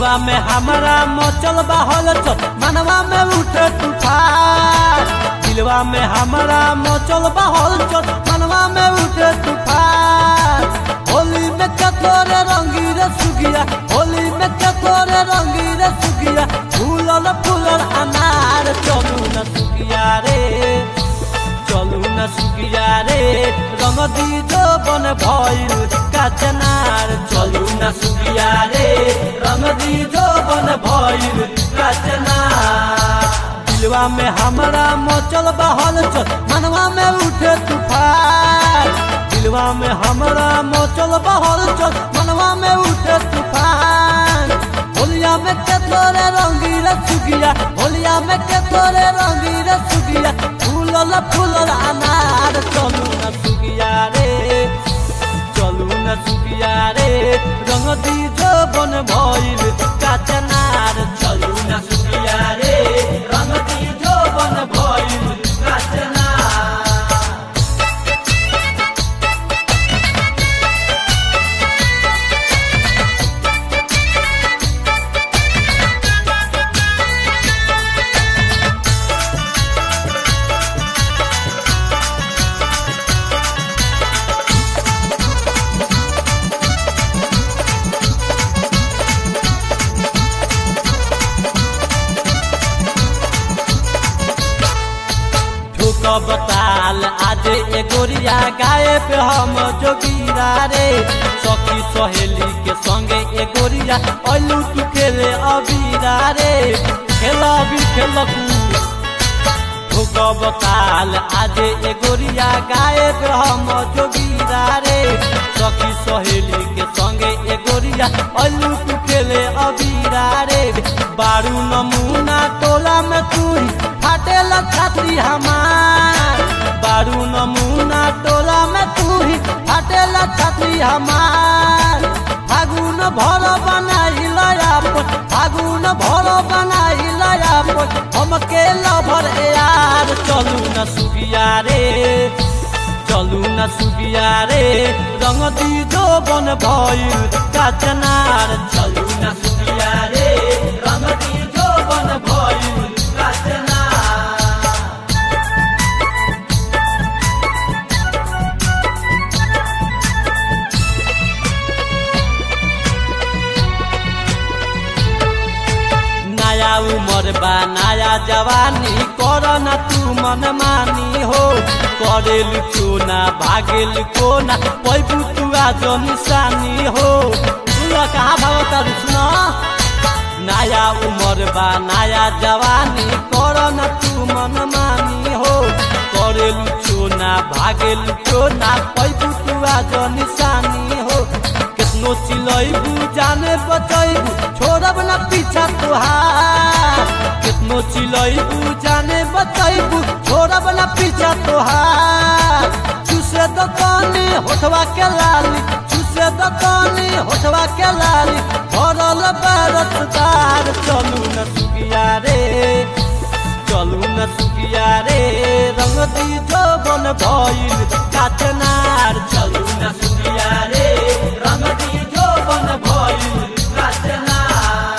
दिलवा में हमारा मचल बहल चल मनवा में उठे तूफान दिलवा में हमारा मचल बहल चल मनवा में उठे तूफान होली में चकोरे रंगी रे सुगिया होली में चकोरे रंगी रे सुगिया फूलल फूलल अनार चलू न सुगिया रे चलू न सुगिया रे रंग दीजो बन भइल काचनार चलू न सुगिया रे रंग दीजो बन भइल काचनार दिलवा में हमारा मचल बहल चल मनवा में उठे तूफान दिलवा में हमारा मचल बहल चल मनवा में उठे तूफान होलिया में के तोरे रंगी रे सुगिया होलिया में के तोरे रंगी रे सुगिया फूलल फूलल अनार चलू न सुगिया रे चलू न सुगिया रे रंग दीजो बन भइल काचनार चलू न सुगिया रे रंग दीजो बन भइल काचनार ठोकब ताल आज एगोरिया गाए पे हम जोगिरा रे सखी सहेली के संगे एगोरिया अलू तू खेले अबीरा रे खेला भी खेलकू ठोकब ताल आज एगोरिया गाए पे हम जोगिरा रे सखी सहेली के संगे एगोरिया अलू तू खेले अबीरा रे बारू नमूना टोला में तू फाटेल छात्री हमार बारू नमूना टोला में तू ही फाटेल छात्री हमार फागुन भर बनाई लयापन फागुन भर बनाई लयापन हमके लभर यार चलू न सुगिया रे चलू न सुगिया रे रंग दीजो बन भइल काचनार चलू न सुगिया रे रंग दीजो बन भइल काचनार नया उमर बा नया जवानी कर न तू मन मानी हो करेल चोना भागेल कोना पैबू तू आज निशानी हो सुन कहाँ भाव तर सुन नया उमर बा नया जवानी कर न तू मन मानी हो करेल चोना भागेल चोना पैबू तू आज निशानी हो केतनो चिलैबू जाने बचैबू छोड़ब न पीछा तोहार केतनो चिलैबू जाने बचैबू छोड़ब न पीछा तोहार चूसे दकानी होठवा के लाली चूसे दकानी होठवा के लाली भरल बरसदार चलू न सुगिया रे चलू न सुगिया रे रंग दीजो बन भइल काचनार चलू न सुगिया रे रंग दीजो बन भइल काचनार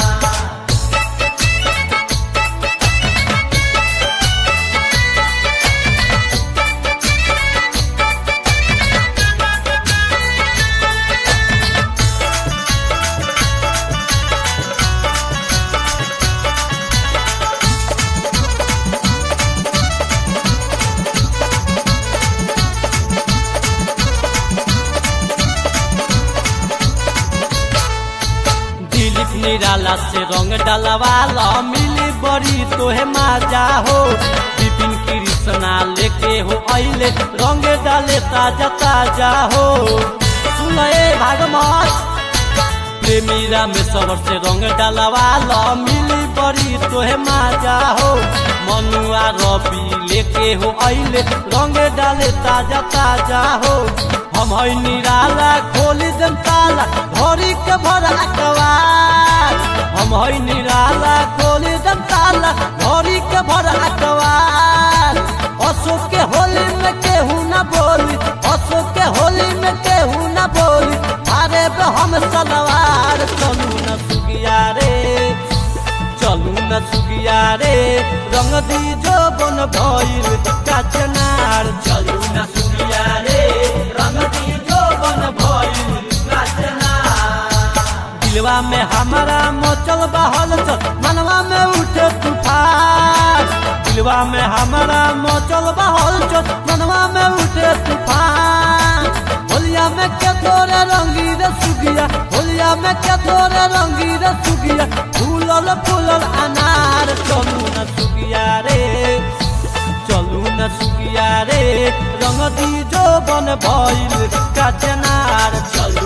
दिलीप निराला से रंग डलवाला मिली बड़ी तोहे माजा हो विपिन कृष्णा लेके हो अइले रंग डाले ताजा ताजा हो सुन ए भागमत प्रेमीरा में सबर से रंग डलवाला मिली बड़ी तोहे माजा हो मनुआ रवि लेके हो अइले रंग डाले ताजा ताजा हो हम है निराला खोली दम ताला भरी के भर अकवार हम है निराला खोली दम ताला भरी के भर अकवार अशोक के होली में केहू न बोली अशोक के होली में केहू न बोली अरे बे हम सलवार चलू न सुगिया रे सुगिया रे रंग दी जो बन भइल काचनार चलू न सुगिया रे रंग दी जो बन भइल काचनार दिलवा में हमारा मचल बहल चल मनवा में उठे तूफान दिलवा में हमारा मचल बहल चल मनवा में उठे तूफान होलिया में के तोरे रंगी रे सुगिया होलिया में के तोरे रंगी रे सुगिया फूलल फूलल अनार चलू न सुगिया रे चलू न सुगिया रे रंग दी जो बन भइल काचनार चलू